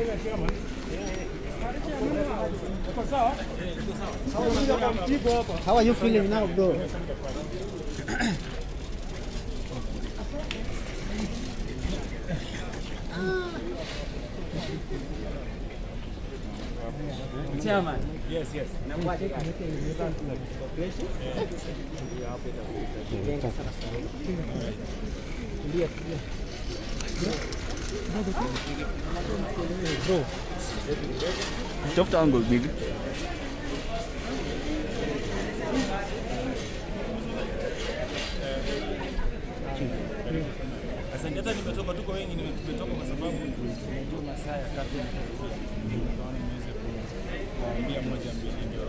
How are you feeling now, bro? Chairman. Yes, yes. Tafuta angle big. Asante. Hata nimetoka, tuko wengi, nime- tumetoka kwa sababu najua masaa ya kazi nikaona niweze kuambia moja mbili, ndio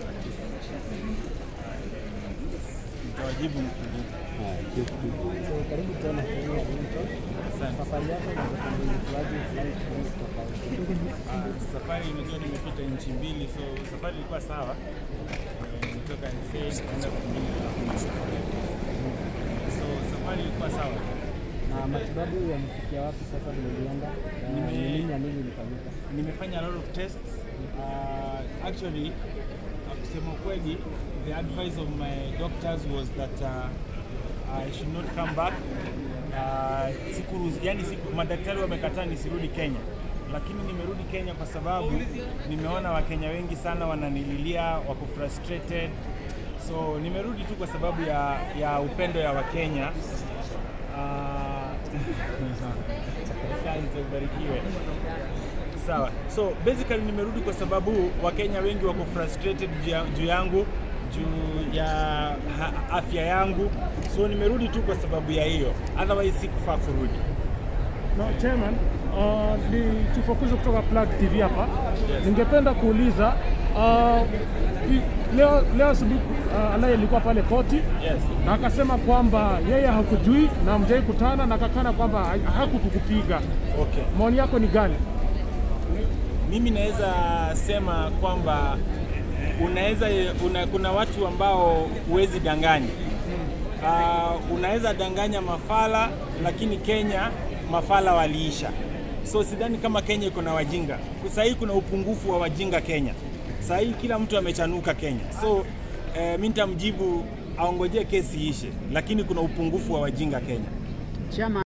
nitawajibu mkuu. So, karibu tena kwenye Wellington. Asante. Safari yako inaweza kuendelezwaje flight hii tofauti? Ah, safari imejua nimepita nchi mbili, so safari ilikuwa sawa. Eh, Nimetoka NSA nikaenda kwingine alafu Masafa. So safari ilikuwa sawa. Na matibabu yamefikia wapi sasa vile ulienda? Na Nime- ni nini na nini ilifanyika? nimefanya a lot of tests uh, actually uh, kusema ukweli the advice of my doctors was that uh, I should not come back uh, siku, yani siku, madaktari wamekataa nisirudi Kenya lakini nimerudi Kenya kwa sababu nimeona Wakenya wengi sana wananililia, wako frustrated, so nimerudi tu kwa sababu ya, ya upendo ya Wakenya. Ah, Asante, ubarikiwe. Sawa. So basically nimerudi kwa sababu Wakenya wengi wako frustrated juu ya- juu yangu juu ya ha- afya yangu, so nimerudi tu kwa sababu ya hiyo, otherwise sikufaa kurudi. No, chairman, uh, ni chifukuzo kutoka Plug TV hapa. Ningependa kuuliza uh, i- leo leo asubuhi uh, Alai alikuwa pale koti Yes. na akasema kwamba yeye hakujui na mjai kutana na akakana kwamba ha- hakukukupiga. Okay. Maoni yako ni gani? Mimi naweza sema kwamba unaweza una, kuna watu ambao huwezi danganya. Uh, unaweza danganya mafala, lakini Kenya mafala waliisha. So sidhani kama Kenya iko na wajinga. Sasa hii kuna upungufu wa wajinga Kenya. Sasa hii kila mtu amechanuka Kenya. So eh, mimi nitamjibu aongojee kesi ishe, lakini kuna upungufu wa wajinga Kenya. Chama